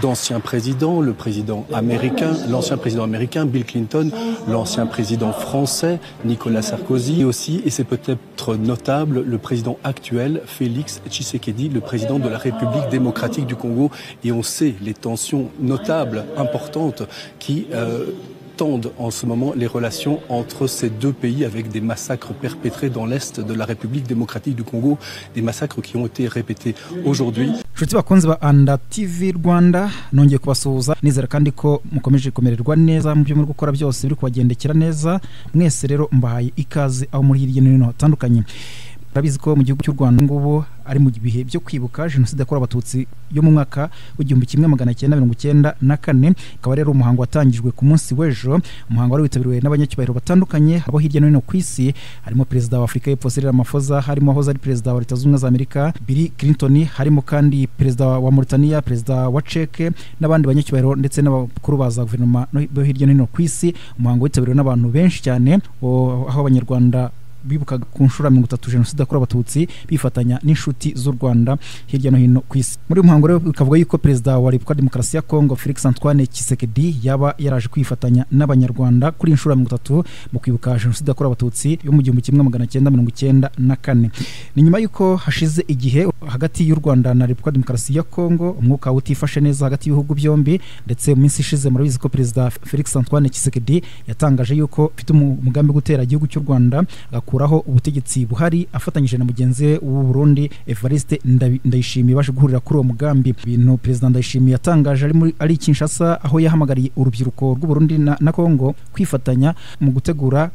d'anciens présidents, le président américain, l'ancien président américain Bill Clinton, l'ancien président français Nicolas Sarkozy et aussi, et c'est peut-être notable, le président actuel Félix Tshisekedi, le président de la République démocratique du Congo. Et on sait les tensions notables, importantes, qui... Euh, tendent en ce moment les relations entre ces deux pays avec des massacres perpétrés dans l'est de la République démocratique du Congo, des massacres qui ont été répétés aujourd'hui. inshuti bakunzi ba anda tv rwanda nongeye kubasuhuza nizera kandi ko mukomeje kumererwa neza mu byo muri gukora byose biri kubagendekera neza mwese rero mbahaye ikaze aho muri hirya no hino hatandukanye murabizi ko mu gihugu cy'u rwanda ngubu ari mu bihe byo kwibuka jenoside yakorewe abatutsi yo mu mwaka w'igihumbi kimwe magana cyenda mirongo icyenda na kane akaba rero umuhango watangijwe ku munsi w'ejo umuhango wari witabiriwe n'abanyacyubahiro batandukanye abo hirya no hino ku isi harimo perezida wa afurika y'epfo Cyril Ramaphosa harimo ahoze ari perezida wa leta zunze ubumwe za amerika Bill Clinton harimo kandi perezida wa Mauritania perezida wa Czech n'abandi banyacyubahiro ndetse n'abakuru ba za guverinoma no- bo hirya no hino ku isi umuhango witabiriwe n'abantu benshi cyane o- aho abanyarwanda bibukaga ku nshuro ya mirongo itatu jenoside yakorewe abatutsi bifatanya n'inshuti z'u rwanda hirya no hino ku isi muri uyu muhango rero bikavuga yuko perezida wa repubulika ya demokarasi ya kongo felix antoine kisekedi yaba yaraje kwifatanya n'abanyarwanda kuri iyi nshuro ya mirongo itatu mu kwibuka jenoside yakorewe abatutsi yo mu gihumbi kimwe magana cyenda mirongo icyenda na kane ni nyuma y'uko hashize igihe hagati y'u rwanda na repubulika ya demokarasi ya kongo umwuka utifashe neza hagati y'ibihugu byombi ndetse mu minsi ishize murabizi ko perezida felix antoine kisekedi yatangaje yuko afite umu- umugambi wo gutera igihugu cy'u rwanda agakuraho ubutegetsi buhari afatanyije na mugenzi we w'u Burundi Evariste Ndabi- Ndayishimiye baje guhurira kuri uwo mugambi ibintu perezida Ndayishimiye yatangaje ari muri ari i Kinshasa aho yahamagariye urubyiruko rw'u Burundi na, na Congo kwifatanya mu gutegura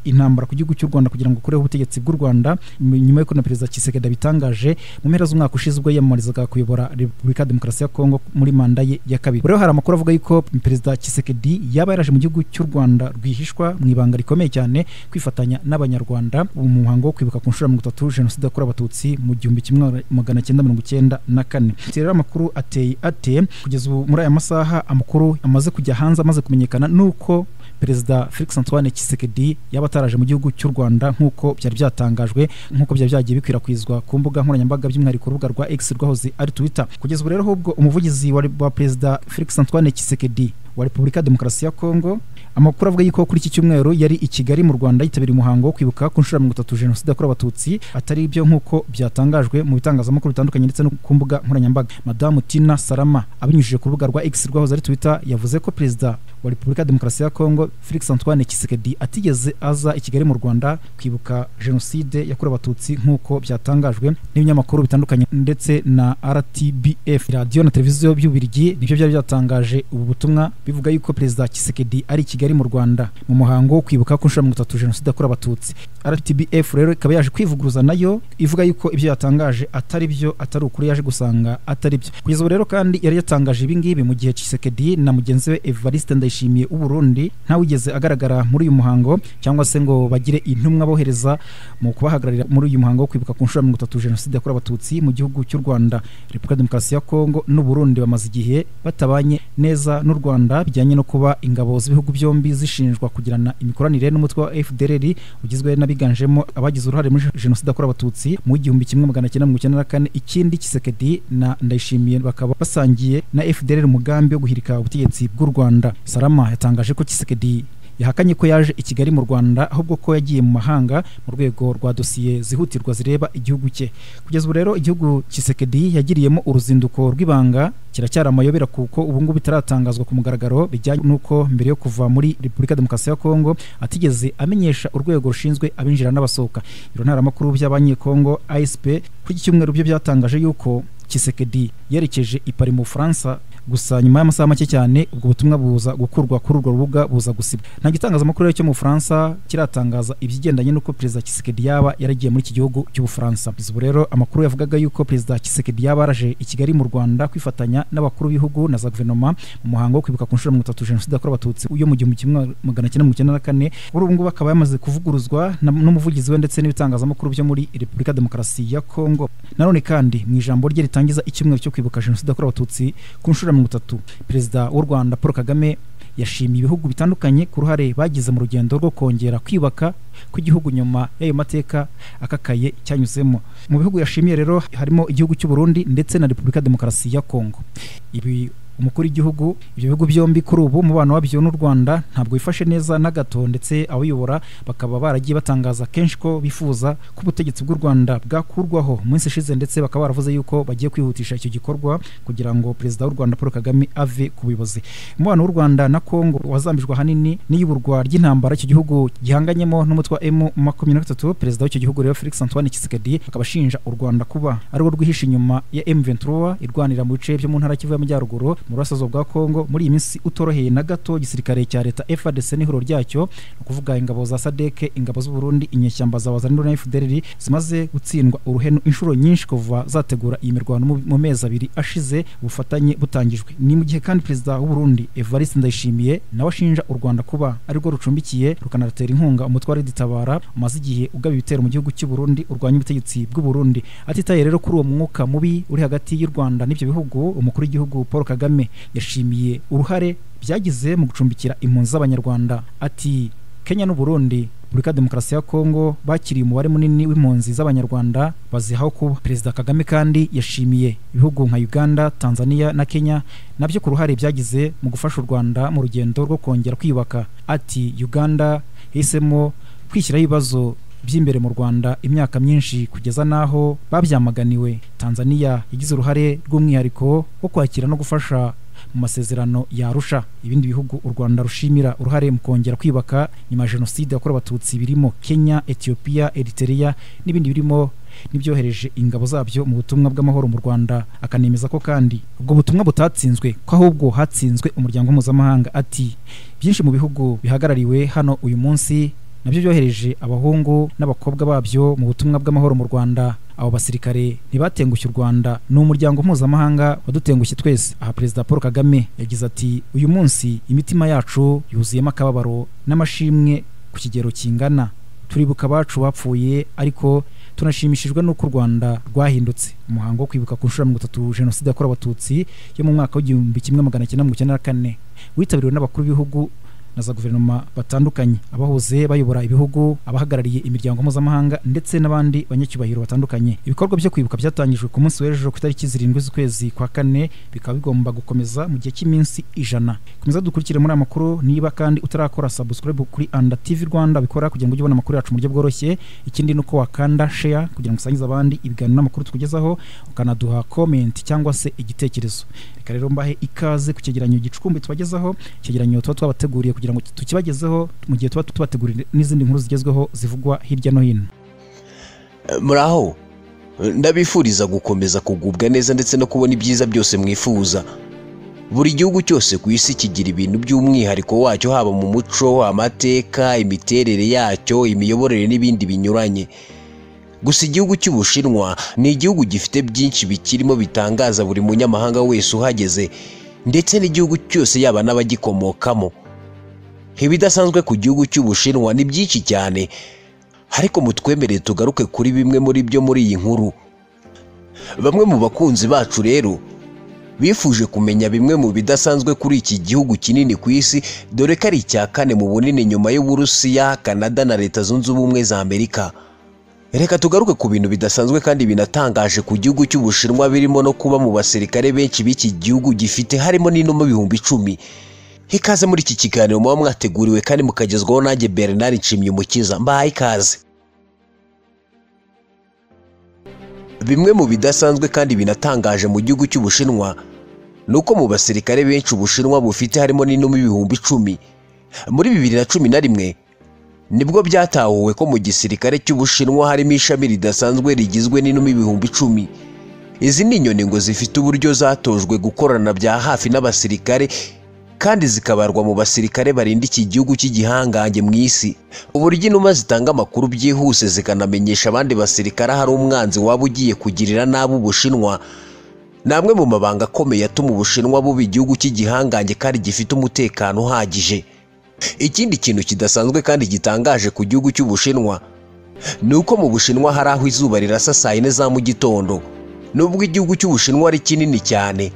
intambara ku gihugu cy'u Rwanda kugira ngo ukureho ubutegetsi bw'u Rwanda mu- nyuma y'uko na perezida Tshisekedi abitangaje mu mpera z'umwaka ushize ubwo yiyamamarizaga kuyobora Repubulika ya Demokarasi ya Kongo muri manda ye ya kabiri rero hari amakuru avuga yuko perezida Tshisekedi yaba yaraje mu gihugu cy'u Rwanda rwihishwa mu ibanga rikomeye cyane kwifatanya n'abanyarwanda ubu mu muhango wo kwibuka ku nshuro ya mirongo itatu jenoside yakorewe abatutsi mu gihumbi kimwe magana cyenda mirongo icyenda na kane Ati rero amakuru ateye ate kugeza ubu muri aya masaha amakuru amaze kujya hanze amaze kumenyekana nuko perezida felix antoine kisekedi yaba ataraje mu gihugu cy'u rwanda nk'uko byari byatangajwe nk'uko byari byagiye bikwirakwizwa ku mbuga nkoranyambaga by'umwihariko urubuga rwa x rwahoze ari twitter kugeza ubu rero ahubwo umuvugizi wa wa perezida felix antoine kisekedi wa repubulika ya demokarasi ya kongo amakuru avuga yuko kuri iki cyumweru yari i kigali mu rwanda yitabiriye umuhango wo kwibuka ku nshuro ya mirongo itatu jenoside yakorewe abatutsi atari byo nk'uko byatangajwe mu bitangazamakuru bitandukanye ndetse no ku mbuga nkoranyambaga madamu tina salama abinyujije ku rubuga rwa x rwahoze ari twitter yavuze ko perezida wa repubulika ya demokarasi ya kongo felix antoine kisekedi atigeze aza i kigali mu rwanda kwibuka jenoside yakorewe abatutsi nk'uko byatangajwe n'ibinyamakuru bitandukanye ndetse na rtbf radiyo na televiziyo by'ubirigi nibyo byari byatangaje ubu butumwa bivuga yuko perezida kisekedi ari i kigali mu rwanda mu muhango wo kwibuka ku nshuro ya mirongo itatu jenoside yakorewe abatutsi rtbf rero ikaba yaje kwivuguruza nayo ivuga yuko ibyo yatangaje atari byo atari ukuri yaje gusanga atari byo kugeza ubu rero kandi yari yatangaje ibi ngibi mu gihe Tshisekedi na mugenzi we Evariste Ndayishimiye w'u Burundi ntawigeze agaragara muri uyu muhango cyangwa se ngo bagire intumwa bohereza mu kubahagararira muri uyu muhango wo kwibuka ku nshuro ya mirongo itatu jenoside yakorewe abatutsi mu gihugu cy'u Rwanda Repubulika ya Demokarasi ya Kongo n'u Burundi bamaze igihe batabanye neza n'u Rwanda bijyanye no kuba ingabo z'ibihugu byombi zishinjwa kugirana imikoranire n'umutwe wa FDLR ugizwe n'abiganjemo abagize uruhare muri jenoside yakorewe abatutsi mu igihumbi kimwe magana cyenda mirongo icyenda na kane ikindi Kisekedi na Ndayishimiye bakaba basangiye na FDLR umugambi wo guhirika ubutegetsi bw'u Rwanda Salama yatangaje ko Kisekedi yahakanye ko yaje i kigali mu rwanda ahubwo ko yagiye mu mahanga mu rwego rwa dosiye zihutirwa zireba igihugu cye kugeza ubu rero igihugu kisekedi yagiriyemo uruzinduko rw'ibanga kiracyari amayobera kuko ubu ngubu bitaratangazwa ku mugaragaro bijyanye n'uko mbere yo kuva muri repubulika ya demokarasi ya kongo atigeze amenyesha urwego rushinzwe abinjira n'abasohoka ibiro ntaramakuru by'abanyekongo asp kuri iki cyumweru byo byatangaje yuko kisekedi yerekeje i Paris mu bufaransa gusa nyuma y'amasaha make cyane ubwo butumwa buza gukurwa kuri urwo rubuga buza gusibwa nta gitangazamakuru rero cyo mu bufaransa kiratangaza ibigendanye n'uko perezida kisekedi yaba yaragiye muri iki gihugu cy'ubufaransa Kugeza ubu rero amakuru yavugaga yuko perezida kisekedi yaba yaraje i kigali mu rwanda kwifatanya n'abakuru b'ibihugu na za guverinoma mu muhango wo kwibuka ku nshuro ya mirongo itatu jenoside yakorewe abatutsi yo mu gihumbi kimwe magana cyenda mirongo icyenda na kane kuri ubu ngubu akaba yamaze kuvuguruzwa na- n'umuvugizi we ndetse n'ibitangazamakuru byo muri repubulika ya demokarasi ya kongo nanone kandi mu ijambo rye ritangiza icyumweru cyo kwibuka jenoside yakorewe abatutsi ku nshuro ya mirongo itatu perezida w'u rwanda paul kagame yashimiye ibihugu bitandukanye ku ruhare bagize mu rugendo rwo kongera kwiyubaka kw'igihugu nyuma y'ayo mateka akakaye cyanyuzemo mu bihugu yashimiye rero harimo igihugu cy'u Burundi ndetse na Repubulika ya Demokarasi ya Kongo ibi umukuru w'igihugu ibyo bihugu byombi kuri ubu umubano wabyo n'u rwanda ntabwo wifashe neza na gato ndetse abuyobora bakaba baragiye batangaza kenshi ko bifuza ko ubutegetsi bw'u rwanda bwakurwaho mu minsi ishize ndetse bakaba baravuze yuko bagiye kwihutisha icyo gikorwa kugira ngo perezida w'u rwanda paul kagame ave ku buyobozi umubano w'u rwanda na kongo wazambijwe ahanini n'iyuburwa ry'intambara icyo gihugu gihanganyemo n'umutwe wa emu makumyabiri na gatatu perezida w'icyo gihugu rero felix antoine kisigadi akaba ashinja u rwanda kuba ariwo rwihishe inyuma ya emu ventura irwanira mu bice byo mu ntara kivu y'amajyaruguru mu burasirazuba bwa kongo muri iyi minsi utoroheye na gato igisirikare cya leta frdc n'ihuriro ryacyo ni ukuvuga ingabo za sadeke ingabo z'uburundi inyeshyamba za wazaniro na fdrr zimaze gutsindwa uruhenu inshuro nyinshi kuva zategura iyi mirwano mu mezi abiri ashize ubufatanye butangijwe ni mu gihe kandi perezida w'uburundi evariste ndayishimiye nawe ashinja u rwanda kuba arirwo rucumbikiye rukanatera inkunga umutwe wa riditabara umaze igihe ugaba ibitero mu gihugu cy'u Burundi urwanya ubutegetsi bw'u Burundi atitaye rero kuri uwo mwuka mubi uri hagati y'u Rwanda n'ibyo bihugu umukuru w'igihugu Paul Kagame yashimiye uruhare byagize mu gucumbikira impunzi z'abanyarwanda ati Kenya n'u Burundi Repubulika ya Demokarasi ya Kongo bakiriye umubare munini w'impunzi z'Abanyarwanda bazihaho kuba. Perezida Kagame kandi yashimiye ibihugu nka Uganda, Tanzania na Kenya nabyo ku ruhare byagize mu gufasha u Rwanda mu rugendo rwo kongera kwiyubaka. Ati Uganda yahisemo kwishyiraho ibibazo by'imbere mu Rwanda imyaka myinshi kugeza n'aho babyamaganiwe. Tanzania yagize uruhare rw'umwihariko wo kwakira no gufasha mu masezerano yarusha ibindi bihugu u rwanda rushimira uruhare mu kongera kwibaka nyuma ya jenoside yakorewe abatutsi birimo kenya etiyopiya eritereya n'ibindi birimo n'ibyohereje ingabo zabyo mu butumwa bw'amahoro mu rwanda akanemeza ko kandi ubwo butumwa butatsinzwe ko ahubwo hatsinzwe umuryango mpuzamahanga ati byinshi mu bihugu bihagarariwe hano uyu munsi nabyo byohereje abahungu n'abakobwa babyo mu butumwa bw'amahoro mu rwanda abo basirikare ntibatengushye u rwanda ni umuryango mpuzamahanga wadutengushye twese aha perezida paul kagame yagize ati uyu munsi imitima yacu yuzuyemo akababaro n'amashimwe ku kigero kingana turibuka abacu bapfuye ariko tunashimishijwe n'uko u rwanda rwahindutse umuhango wo kwibuka ku nshuro ya mirongo itatu jenoside yakorewe abatutsi yo mu mwaka w'igihumbi kimwe magana cyenda mirongo icyenda na kane witabiriwe n'abakuru b'ibihugu na za guverinoma batandukanye abahoze bayobora ibihugu abahagarariye imiryango mpuzamahanga ndetse n'abandi banyacyubahiro batandukanye ibikorwa byo kwibuka byatangijwe ku munsi w'ejo ku itariki zirindwi z'ukwezi kwa kane bikaba bigomba gukomeza mu gihe cy'iminsi ijana komeza dukurikire muri amakuru niba kandi utarakora subscribe kuri anda tv rwanda bikora kugira ngo ujye ubona amakuru yacu mu buryo bworoshye ikindi ni uko wakanda share kugira ngo usangize abandi ibiganiro n'amakuru tukugezaho ukanaduha comment cyangwa se igitekerezo reka rero mbahe ikaze ku cyegeranyo gicumbi tubagezaho icyegeranyo tuba twabateguriye kugira ngo tukibagezeho mu gihe tuba tubategurira n'izindi nkuru zigezweho zivugwa hirya no hino muraho ndabifuriza gukomeza kugubwa neza ndetse no kubona ibyiza byose mwifuza buri gihugu cyose ku isi kigira ibintu by'umwihariko wacyo haba mu muco amateka imiterere yacyo imiyoborere n'ibindi binyuranye gusa igihugu cy'ubushinwa ni igihugu gifite byinshi bikirimo bitangaza buri munyamahanga wese uhageze ndetse n'igihugu cyose yaba n'abagikomokamo ibidasanzwe ku gihugu cy'ubushinwa ni byinshi cyane ariko mutwemere tugaruke kuri bimwe muri byo muri iyi nkuru bamwe mu bakunzi bacu rero bifuje kumenya bimwe mu bidasanzwe kuri iki gihugu kinini ku isi dore ko ari icya kane mu bunini nyuma y'uburusiya kanada na leta zunze ubumwe za amerika reka tugaruke ku bintu bidasanzwe kandi binatangaje ku gihugu cy'ubushinwa birimo no kuba mu basirikare benshi b'iki gihugu gifite harimo n'inuma ibihumbi icumi ikaze muri iki kiganiro muba mwateguriwe kandi mukagezwaho nanjye bernard nshimyumukiza mbahaye ikaze bimwe mu bidasanzwe kandi binatangaje mu gihugu cy'ubushinwa ni uko mu basirikare benshi ubushinwa bufite harimo n'inuma ibihumbi icumi muri bibiri na cumi na rimwe nibwo byatahuwe ko mu gisirikare cy'ubushinwa harimo ishami ridasanzwe rigizwe n'inuma ibihumbi icumi izi ni inyoni ngo zifite uburyo zatojwe gukorana bya hafi n'abasirikare kandi zikabarwa mu basirikare barinda iki gihugu cy'igihangange mu isi uburyo inuma zitanga amakuru byihuse zikanamenyesha abandi basirikare hari umwanzi waba ugiye kugirira nabi ubushinwa ni amwe mu mabanga akomeye atuma ubushinwa buba igihugu cy'igihangange kandi gifite umutekano uhagije ikindi kintu kidasanzwe kandi gitangaje ku gihugu cy'ubushinwa ni uko mu bushinwa hari aho izuba rirasa saa yine za mu gitondo nubwo igihugu cy'ubushinwa ari kinini cyane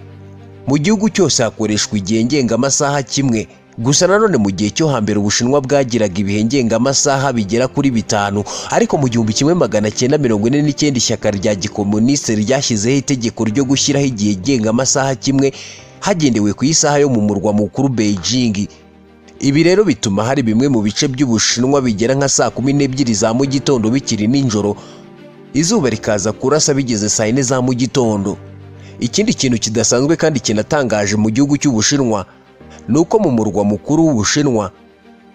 mu gihugu cyose hakoreshwa igihe ngengamasaha kimwe gusa nanone mu gihe cyo hambere ubushinwa bwagiraga ibihe ngengamasaha bigera kuri bitanu ariko mu gihumbi kimwe magana cyenda mirongo ine n'icyenda ishyaka rya gikomunisite ryashyizeho itegeko ryo gushyiraho igihe ngengamasaha kimwe hagendewe ku isaha yo mu murwa mukuru beijing ibi rero bituma hari bimwe mu bice by'ubushinwa bigera nka saa kumi n'ebyiri za mu gitondo bikiri nijoro izuba rikaza kurasa bigeze saa yine za mu gitondo ikindi kintu kidasanzwe kandi kinatangaje mu gihugu cy'ubushinwa ni uko mu murwa mukuru w'ubushinwa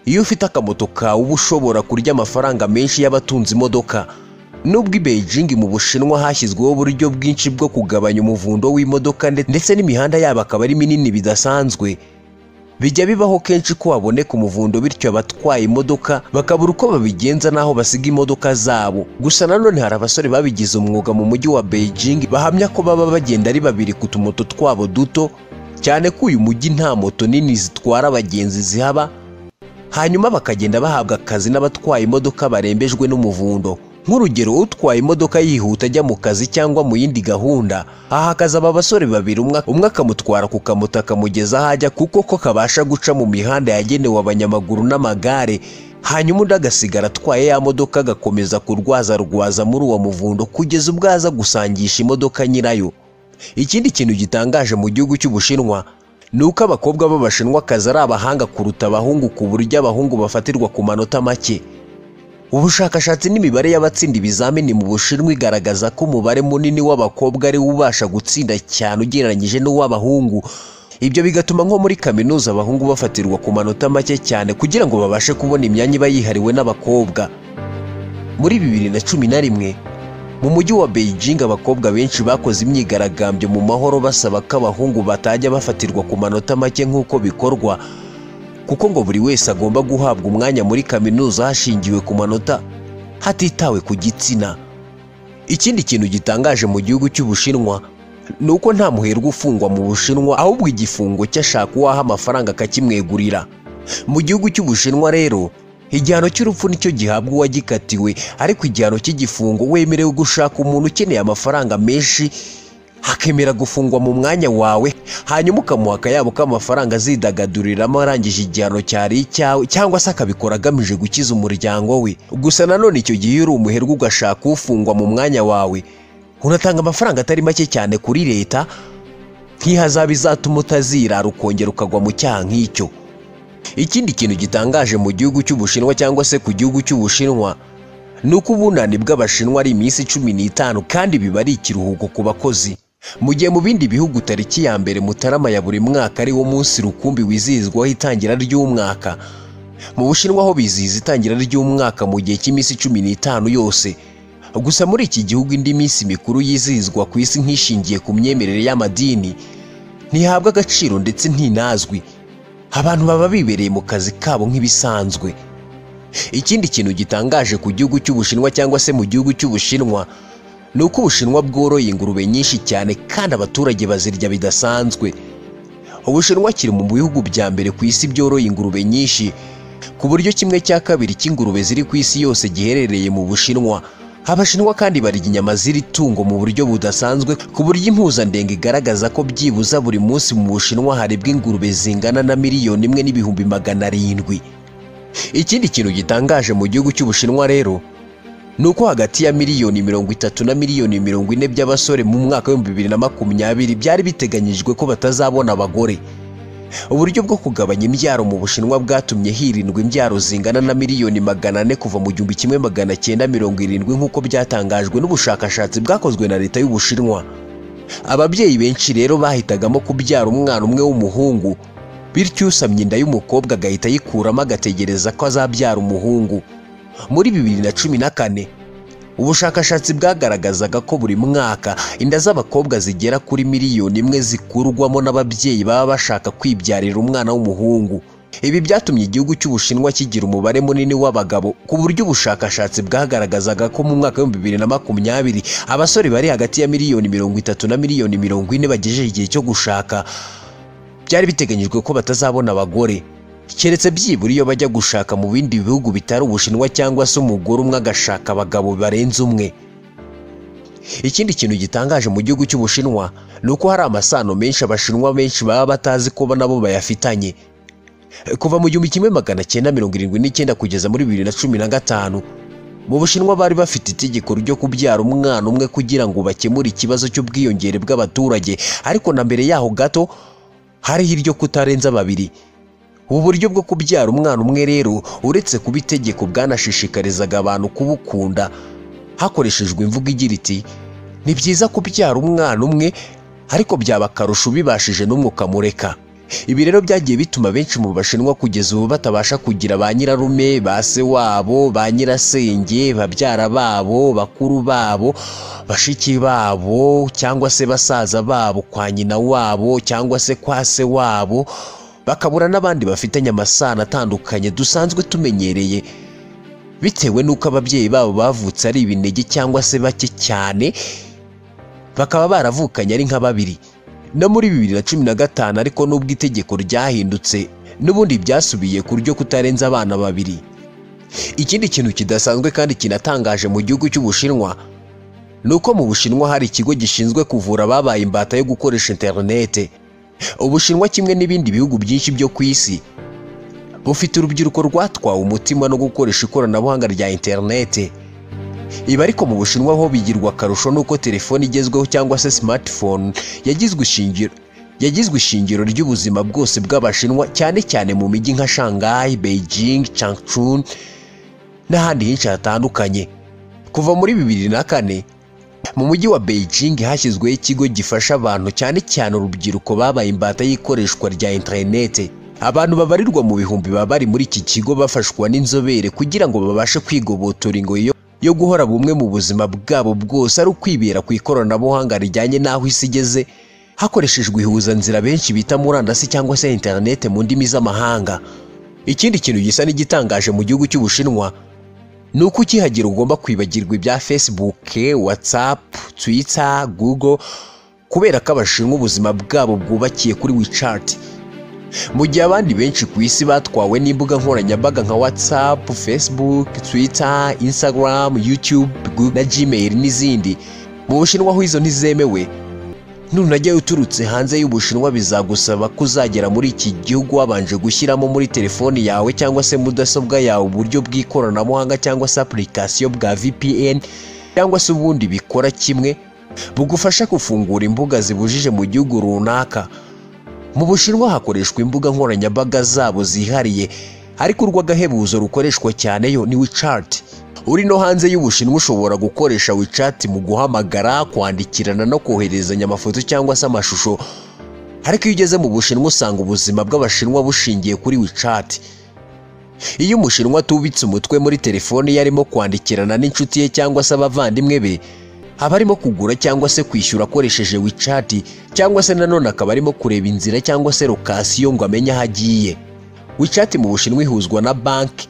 iyo ufite akamoto kawe uba ushobora kurya amafaranga menshi y'abatunze imodoka nubwo i beijing mu bushinwa hashyizweho uburyo bwinshi bwo kugabanya umuvundo w'imodoka nde- ndetse n'imihanda yabo akaba ari minini bidasanzwe bijya bibaho kenshi ko haboneka umuvundo bityo abatwaye imodoka bakabura uko babigenza n'aho basiga imodoka zabo gusa nanone hari abasore babigize umwuga mu mujyi wa beijing bahamya ko baba bagenda ari babiri ku tumoto twabo duto cyane ko uyu mujyi nta moto nini zitwara abagenzi zihaba hanyuma bakagenda bahabwa akazi n'abatwaye imodoka barembejwe n'umuvundo nk'urugero utwaye imodoka yihuta ajya mu kazi cyangwa mu yindi gahunda aha hakazaba abasore babiri umwe umwe akamutwara ku kamoto akamugeza aho ajya kuko ko kabasha guca mu mihanda yagenewe abanyamaguru n'amagare hanyuma undi agasigara atwaye ya modoka agakomeza kurwazarwaza muri uwo muvundo kugeza ubwo aza gusangisha imodoka nyirayo ikindi kintu gitangaje mu gihugu cy'ubushinwa ni uko abakobwa b'abashinwakazi ari abahanga kuruta abahungu ku buryo abahungu bafatirwa ku manota make ubushakashatsi n'imibare y'abatsinda ibizamini mu bushinwa igaragaza ko umubare munini w'abakobwa ari wo ubasha gutsinda cyane ugereranyije n'uw'abahungu ibyo bigatuma nko muri kaminuza abahungu bafatirwa ku manota make cyane kugira ngo babashe kubona imyanya iba yihariwe n'abakobwa muri bibiri na cumi na rimwe mu mujyi wa beijing abakobwa benshi bakoze imyigaragambyo mu mahoro basaba ko abahungu batajya bafatirwa ku manota make nk'uko bikorwa kuko ngo buri wese agomba guhabwa umwanya muri kaminuza hashingiwe ku manota hatitawe ku gitsina ikindi kintu gitangaje mu gihugu cy'ubushinwa ni uko nta muherwe ufungwa mu bushinwa ahubwo igifungo cy'ashaka uwaha amafaranga akakimwegurira mu gihugu cy'ubushinwa rero igihano cy'urupfu nicyo gihabwa uwagikatiwe ariko igihano cy'igifungo wemerewe gushaka umuntu ukeneye amafaranga menshi hakemera gufungwa mu mwanya wawe hanyuma ukamuha akayabo k'amafaranga azidagaduriramo arangije igihano cyari icyawe cyangwa se akabikora agamije gukiza umuryango we gusa nanone icyo gihe iyo uri umuherwe ugashaka ufungwa mu mwanya wawe unatanga amafaranga atari make cyane kuri leta nk'ihazabe izatuma utazirara ukongera ukagwa mu cyaha nk'icyo ikindi kintu gitangaje mu gihugu cy'ubushinwa cyangwa se ku gihugu cy'ubushinwa ni uko ubunani bw'abashinwa ari iminsi cumi n'itanu kandi biba ari ikiruhuko ku bakozi mu gihe mu bindi bihugu tariki ya mbere mutarama ya buri mwaka ari wo munsi rukumbi wizihizwaho itangira ry'umwaka mu bushinwa ho bizihiza itangira ry'umwaka mu gihe cy'iminsi cumi n'itanu yose gusa muri iki gihugu indi minsi mikuru yizihizwa ku isi nk'ishingiye ku myemerere y'amadini ntihabwa agaciro ndetse ntinazwi abantu baba bibereye mu kazi kabo nk'ibisanzwe ikindi kintu gitangaje ku gihugu cy'ubushinwa cyangwa se mu gihugu cy'ubushinwa ni uko ubushinwa bworoye ingurube nyinshi cyane kandi abaturage bazirya bidasanzwe ubushinwa kiri mu bihugu bya mbere ku isi byoroye ingurube nyinshi ku buryo kimwe cya kabiri cy'ingurube ziri ku isi yose giherereye mu bushinwa abashinwa kandi barya inyama z'iri tungo mu buryo budasanzwe ku buryo impuzandengo igaragaza ko byibuza buri munsi mu bushinwa harebwa ingurube zingana na miliyoni imwe n'ibihumbi magana arindwi ikindi kintu gitangaje mu gihugu cy'ubushinwa rero ni uko hagati ya miliyoni mirongo itatu na miliyoni mirongo ine by'abasore mu mwaka w'ibihumbi bibiri na makumyabiri byari biteganyijwe ko batazabona abagore uburyo bwo kugabanya imbyaro mu bushinwa bwatumye hirindwa imbyaro zingana na miliyoni magana ane kuva mu gihumbi kimwe magana cyenda mirongo irindwi nk'uko byatangajwe n'ubushakashatsi bwakozwe na leta y'ubushinwa ababyeyi benshi rero bahitagamo kubyara umwana umwe w'umuhungu bityo usamye inda y'umukobwa agahita ayikuramo agategereza ko azabyara umuhungu muri bibiri na cumi na kane ubushakashatsi bwagaragazaga ko buri mwaka inda z'abakobwa zigera kuri miliyoni imwe zikurwamo n'ababyeyi baba bashaka kwibyarira umwana w'umuhungu ibi byatumye igihugu cy'ubushinwa kigira umubare munini w'abagabo ku buryo ubushakashatsi bwagaragazaga ko mu mwaka w'ibihumbi bibiri na makumyabiri abasore bari hagati ya miliyoni mirongo itatu na miliyoni mirongo ine bagejeje igihe cyo gushaka byari biteganyijwe ko batazabona abagore keretse byibura iyo bajya gushaka mu bindi bihugu bitari ubushinwa cyangwa se umugore umwe agashaka abagabo barenze umwe ikindi kintu gitangaje mu gihugu cy'ubushinwa ni uko hari amasano menshi abashinwa benshi baba batazi ko nabo bayafitanye kuva mu gihumbi kimwe magana cyenda mirongo irindwi n'icyenda kugeza muri bibiri na cumi na gatanu mu bushinwa bari bafite itegeko ryo kubyara umwana umwe kugira ngo bakemure ikibazo cy'ubwiyongere bw'abaturage ariko na mbere yaho gato hariho iryo kutarenza babiri ubu buryo bwo kubyara umwana umwe rero uretse kuba itegeko bwanashishikarizaga abantu kubukunda hakoreshejwe imvugo igira iti ni byiza kubyara umwana umwe ariko byaba akarusho ubibashije n'umwuka mureka ibi rero byagiye bituma benshi mu bashinwa kugeza ubu batabasha kugira ba nyirarume ba se wabo ba nyirasenge babyara babo bakuru babo bashiki babo cyangwa se basaza babo kwa nyina wabo cyangwa se kwa se wabo bakabura n'abandi bafitanye amasano atandukanye dusanzwe tumenyereye bitewe n'uko ababyeyi babo bavutse ari ibinege cyangwa se bake cyane bakaba baravukanye ari nka babiri no muri bibiri na cumi na gatanu ariko nubwo itegeko ryahindutse n'ubundi byasubiye ku ryo kutarenza abana babiri ikindi kintu kidasanzwe kandi kinatangaje mu gihugu cy'ubushinwa ni uko mu bushinwa hari ikigo gishinzwe kuvura ababaye imbata yo gukoresha interinete ubushinwa kimwe n'ibindi bihugu byinshi byo ku isi bufite urubyiruko rwatwawe umutima no gukoresha ikoranabuhanga rya interinete ibi ariko mu bushinwa ho bigirwa akarusho n'uko telefoni igezweho cyangwa se smartphone yagizwe ishingiro yagizwe ishingiro ry'ubuzima bwose bw'abashinwa cyane cyane mu mijyi nka shanghai beijing changchun n'ahandi henshi hatandukanye kuva muri bibiri na kane mu mujyi wa beijing hashyizweho ikigo gifasha abantu cyane cyane urubyiruko babaye imbata y'ikoreshwa rya interinete abantu babarirwa mu bihumbi baba bari muri iki kigo bafashwa n'inzobere kugira ngo babashe kwigobotora ingoyi yo yo guhora bumwe mu buzima bwabo bwose ari ukwibera ku ikoranabuhanga rijyanye n'aho isi igeze hakoreshejwe ihuzanzira benshi bita murandasi cyangwa se interinete mu ndimi z'amahanga ikindi kintu gisa n'igitangaje mu gihugu cy'ubushinwa ni uko ukihagira ugomba kwibagirwa ibya facebook whatsapp twitter google kubera ko abashinwa ubuzima bwabo bwubakiye kuri wichat mu gihe abandi benshi ku isi batwawe n'imbuga nkoranyambaga nka whatsapp facebook twitter instagram youtube Google na gmail n'izindi mu bushinwa aho izo ntizemewe nunajyayo uturutse hanze y'ubushinwa bizagusaba ko uzagera muri iki gihugu wabanje gushyiramo muri telefoni yawe cyangwa se mudasobwa yawe uburyo bw'ikoranabuhanga cyangwa se apurikasiyo bwa vpn cyangwa se ubundi bikora kimwe bugufasha gufungura imbuga zibujije mu gihugu runaka mu bushinwa hakoreshwa imbuga nkoranyambaga zabo zihariye ariko urw'agahebuzo rukoreshwa cyane yo ni WeChat uri no hanze y'ubushinwa ushobora gukoresha WeChat mu guhamagara kwandikirana no koherezanya amafoto cyangwa se amashusho ariko iyo ugeze mu bushinwa usanga ubuzima bw'abashinwa bushingiye kuri WeChat iyo umushinwa atubitse umutwe muri telefoni ye arimo kwandikirana n'inshuti ye cyangwa se abavandimwe be aba arimo kugura cyangwa se kwishyura akoresheje wicati cyangwa se nanone akaba arimo kureba inzira cyangwa se lokasiyo ngo amenye aho agiye wicati mu bushinwa ihuzwa na banki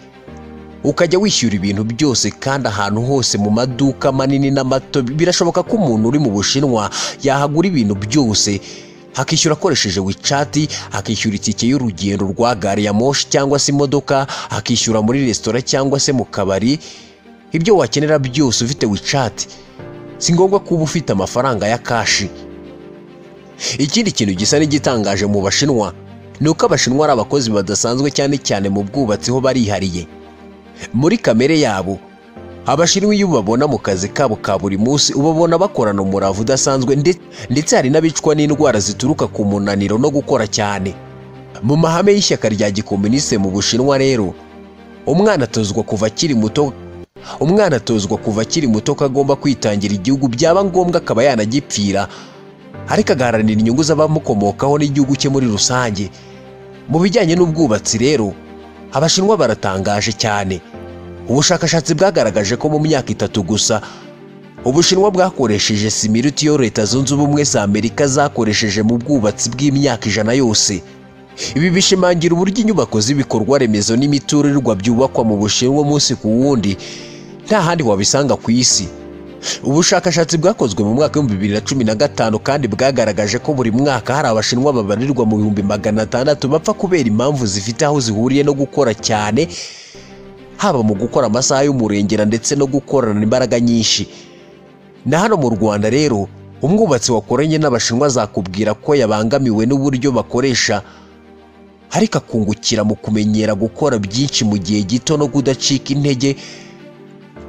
ukajya wishyura ibintu byose kandi ahantu hose mu maduka manini n'amato birashoboka ko umuntu uri mu bushinwa yahagura ibintu byose akishyura akoresheje wicati akishyura itike y'urugendo rwa gari ya moshi cyangwa se imodoka akishyura muri resitora cyangwa se mu kabari ibyo wakenera byose ufite wicati si ngombwa kuba ufite amafaranga ya kashi ikindi kintu gisa n'igitangaje mu bashinwa ni uko abashinwa ari abakozi badasanzwe cyane cyane mu bwubatsi ho barihariye muri kamere yabo abashinwa iyo ubabona mu kazi kabo ka buri munsi ubabona bakorana umurava udasanzwe ndetse hari n'abicwa n'indwara zituruka ku munaniro no gukora cyane mu mahame y'ishyaka rya gikomuniste mu bushinwa rero umwana atozwa kuva akiri muto umwana atozwa kuva akiri muto ko agomba kwitangira igihugu byaba ngombwa akaba yanagipfira ariko agaharanira inyungu z'abamukomokaho n'igihugu cye muri rusange mu bijyanye n'ubwubatsi rero abashinwa baratangaje cyane ubushakashatsi bwagaragaje ko mu myaka itatu gusa ubushinwa bwakoresheje simiruti yo leta zunze ubumwe za amerika zakoresheje mu bwubatsi bw'imyaka ijana yose ibi bishimangira uburyo inyubako z'ibikorwa remezo n'imiturirwa byubakwa mu bushinwa umunsi ku wundi nta handi wabisanga ku isi ubushakashatsi bwakozwe mu mwaka w'ibihumbi bibiri na cumi na gatanu kandi bwagaragaje ko buri mwaka hari abashinwa babarirwa mu bihumbi magana atandatu bapfa kubera impamvu zifite aho zihuriye no gukora cyane haba mu gukora amasaha y'umurengera ndetse no gukorana imbaraga nyinshi na hano mu rwanda rero umwubatsi wakoranye n'abashinwa zakubwira ko yabangamiwe n'uburyo bakoresha ariko akungukira mu kumenyera gukora byinshi mu gihe gito no kudacika intege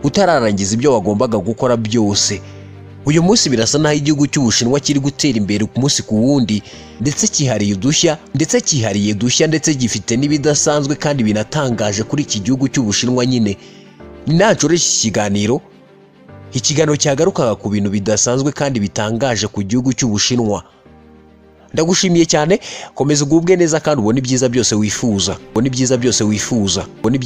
utararangiza ibyo wagombaga gukora byose uyu munsi birasa n'aho igihugu cy'ubushinwa kiri gutera imbere ku munsi ku wundi ndetse cyihariye udushya ndetse cyihariye udushya ndetse gifite n'ibidasanzwe kandi binatangaje kuri iki gihugu cy'ubushinwa nyine nacura iki kiganiro ikiganiro cyagarukaga ku bintu bidasanzwe kandi bitangaje ku gihugu cy'ubushinwa ndagushimiye cyane komeza ugubwe neza kandi ubone ibyiza byose wifuza ubone ibyiza byose wifuza ubone ibyiza